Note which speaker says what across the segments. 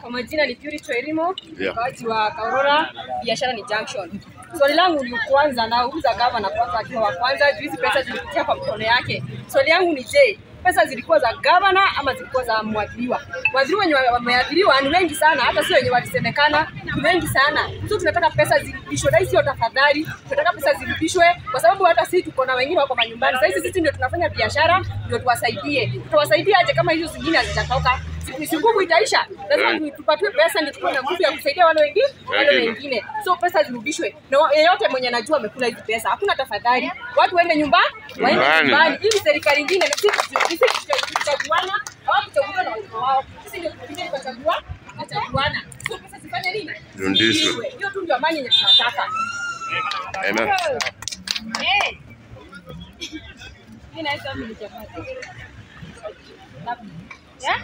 Speaker 1: Kwa majina ni Purity Wairimu,
Speaker 2: Yeah.
Speaker 1: mkaaji wa Kaurora, biashara ni Junction. Swali langu ni kwanza, nauliza gavana kwanza akiwa wa kwanza, juu hizi pesa zilipitia kwa mkono yake. Swali yangu ni je, pesa zilikuwa za gavana ama zilikuwa za mwadhiriwa? Mwadhiriwa wenye wameadhiriwa ni wengi sana, hata sio wenye walisemekana, ni wengi sana. So tunataka pesa zirudishwe, na hii sio tafadhali, tunataka pesa zirudishwe kwa sababu hata sisi tuko na wengine wako manyumbani. Sasa hizi sisi ndio tunafanya biashara, ndio tuwasaidie. Tutawasaidia aje kama hizo zingine hazitatoka? Siku- si nguvu itaisha, lazima
Speaker 2: Eh.
Speaker 1: tu- tupatiwe pesa ndio tukuwe na nguvu ya kusaidia wale wengine wale
Speaker 2: Wengine.
Speaker 1: wengine. So pesa zirudishwe, na wa- yeyote mwenye anajua amekula hizi pesa, hakuna tafadhali, watu waende nyumba waende
Speaker 2: Nyumbani.
Speaker 1: nyumbani, ili serikali ingine na sisi sisi tuchaguana au kuchaguliwa na watu wao, sisi ndio tunapiga tukachagua tukachaguana. So pesa zifanye nini?
Speaker 2: Zirudishwe.
Speaker 1: Hiyo tu ndio amani yenye tunataka.
Speaker 2: Amen.
Speaker 1: Eh. Mimi naitwa Mimi Chapati. Yeah?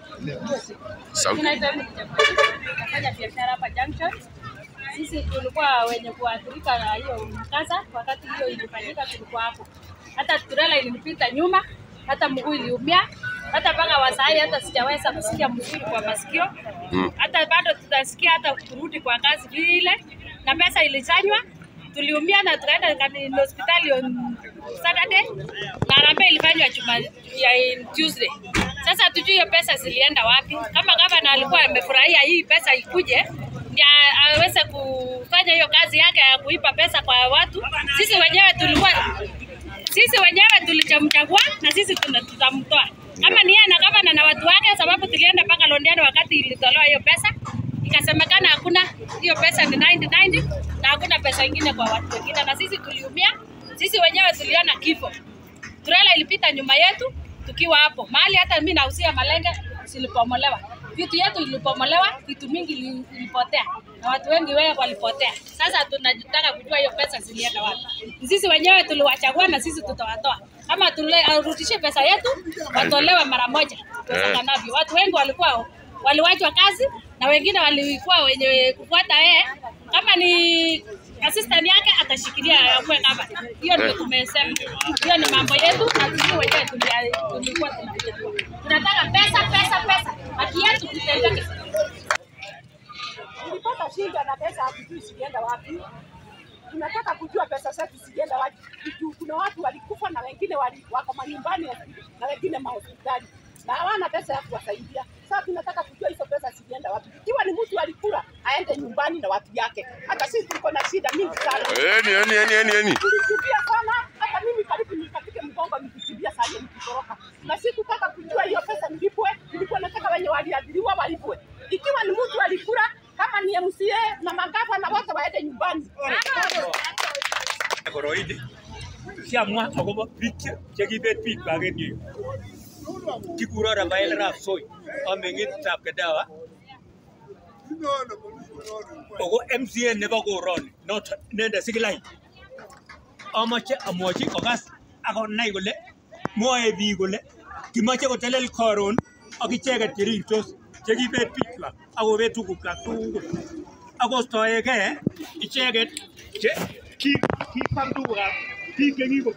Speaker 2: Sauti.
Speaker 1: Mimi naitwa Emily Chapati. Nafanya biashara hapa Junction. Sisi tulikuwa wenye kuathirika na hiyo mkasa, wakati hiyo ilifanyika tulikuwa hapo. Hata trela ilinipita nyuma, hata mguu iliumia, hata mpaka wasai hata sijaweza kusikia mzuri kwa masikio.
Speaker 2: Mm.
Speaker 1: Hata bado tutasikia hata kurudi kwa kazi vile, na pesa ilichanywa tuliumia na tukaenda kani- hospitali on Saturday na harambee ilifanywa juma ya Tuesday. Sasa hatujui hiyo pesa zilienda wapi. Kama gavana alikuwa amefurahia hii pesa ikuje ndio aweze kufanya hiyo kazi yake ya kuipa pesa kwa watu, sisi wenyewe tulikuwa sisi wenyewe tulichamchagua na sisi tuna- tutamtoa kama ni yeye na gavana na watu wake, sababu tulienda mpaka Londiani wakati ilitolewa hiyo pesa, ikasemekana hakuna hiyo pesa ni 90 na hakuna pesa ingine kwa watu wengine, na sisi tuliumia. Sisi wenyewe tuliona kifo, trela ilipita nyuma yetu tukiwa hapo mahali, hata mimi nausia malenge zilipomolewa, vitu yetu ilipomolewa, vitu mingi ili- ilipotea na watu wengi wewe walipotea. Sasa tunataka kujua hiyo pesa zilienda wapi. Sisi wenyewe tuliwachagua na sisi tutawatoa. Kama turudishe pesa yetu, watolewe mara moja iwezekanavyo. Watu wengi walikuwa waliwachwa kazi na wengine walikuwa wenye kufuata yeye. Kama ni assistant yake atashikilia akuwe kama hiyo, ndio tumesema. Hiyo ni mambo yetu na sisi wenyewe tulia- tulikuwa tunachagua. Tunataka pesa, pesa, pesa, haki yetu tutendeke.
Speaker 3: Nilipata shida na pesa hatujui zilienda wapi. Tunataka kujua pesa zetu zilienda wapi. Juu Kuna watu walikufa na wengine wali, wako manyumbani na wengine mahospitali na hawana pesa ya kuwasaidia. Sasa tunataka kujua hizo pesa zilienda wapi. Ikiwa ni mtu alikula aende nyumbani na watu yake. Hata sisi tuko na shida mingi sana.
Speaker 2: Eni, eni, eni, eni, eni.
Speaker 3: Tulikimbia sana, hata mimi karibu nikapige mgongo nikikimbia saa hiyo nikitoroka, na sikutaka kujua hiyo pesa nilipwe. Nilikuwa nataka wenye waliadhiriwa walipwe. Ikiwa ni mtu alikula, kama ni MCA na magavana wote waende nyumbani.
Speaker 4: koroidi siamwa akobo biik che- chekibet biik kwak en yu kikuro Rafael Arap Soy ameng'itab Kedawa ako MCA nebo koroni noton inendet Sikilai amache amwochi kokas akonai kole mwoe biik kole kimoche kotelel koron ak icheket cherirtos chekibet biikwak akobet tugukwak tugul akostoegei icheket che ki- kikwam tugukab biik chekiko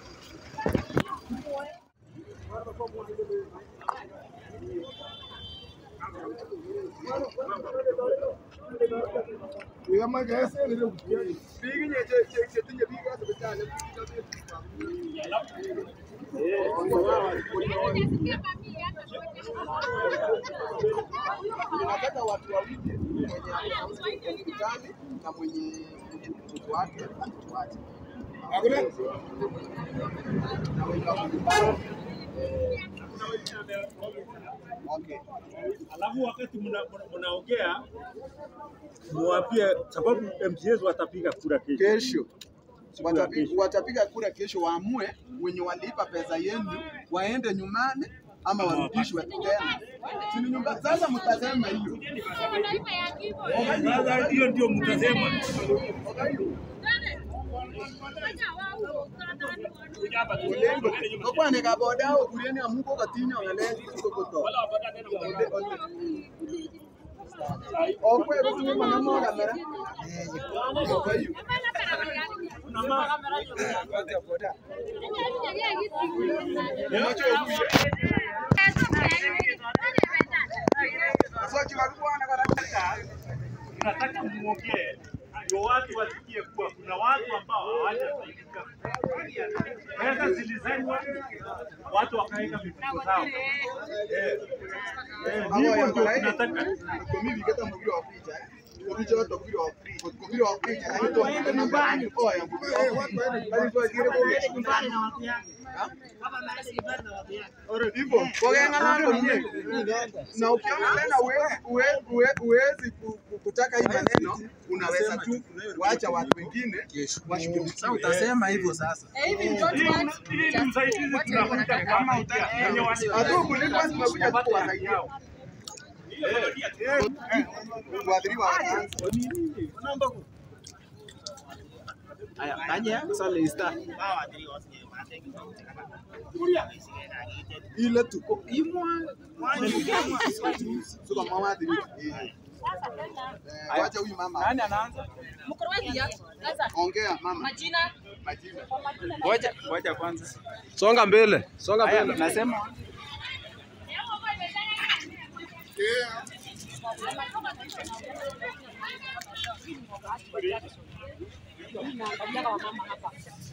Speaker 5: tunataka watu wawili mwenye hospitali na mwenye mwenye mtoto wake atuache. Okay.
Speaker 4: Alafu wakati mna- mna- mnaongea muwapie, sababu MCAs watapiga kura kesho.
Speaker 5: Kesho
Speaker 4: Siku ya
Speaker 5: watapi-
Speaker 4: kesho.
Speaker 5: watapiga kura kesho, waamue wenye walipa pesa yenu waende nyumbani ama warudishwe tena. Si ni nyumba sasa, mtasema hiyo
Speaker 4: Sasa hiyo ndio mtasema.
Speaker 5: kokwaneka boda okureni amu kokatinyo ng'alek kokoto okwe kotinye manamo kamera Kokayu. Sasa kila bwana
Speaker 4: tunataka muongee ndio watu wasikie kuwa kuna watu ambao hawajasaidika. Pesa zilizanywa, watu wakaweka mifuko zao. Eh, eh, hivyo ndio tunataka.
Speaker 5: Komili keta mubiri wa picha. Komili watu mubiri wa picha. Komili wa picha. Hayo tu ni nyumbani. Oh ya mubiri. Bali kwa kile kwa nyumbani na watu yake. Hivyo wagengana ndo mne. Na ukiona tena uwezi uwe- uwe- uwezi ku- ku- kutaka hii maneno unaweza tu kuacha watu wengine washughulikie. Sasa utasema hivyo sasa.
Speaker 4: Hii hii ni usaidizi tunakuta kama wenye wali-
Speaker 5: Hatu kulipwa tumekuja tu kuwasaidia. Kuadhiriwa wa kwanza. ile tuko imwa suka mama adhirika. Eh, wacha huyu mama. Nani anaanza?
Speaker 3: Mkurugenzi ya sasa
Speaker 5: Ongea mama.
Speaker 3: majina
Speaker 5: Majina.
Speaker 6: Ngoja ngoja kwanza. Songa mbele. Songa mbele. Nasema
Speaker 3: naangalia wamama hapa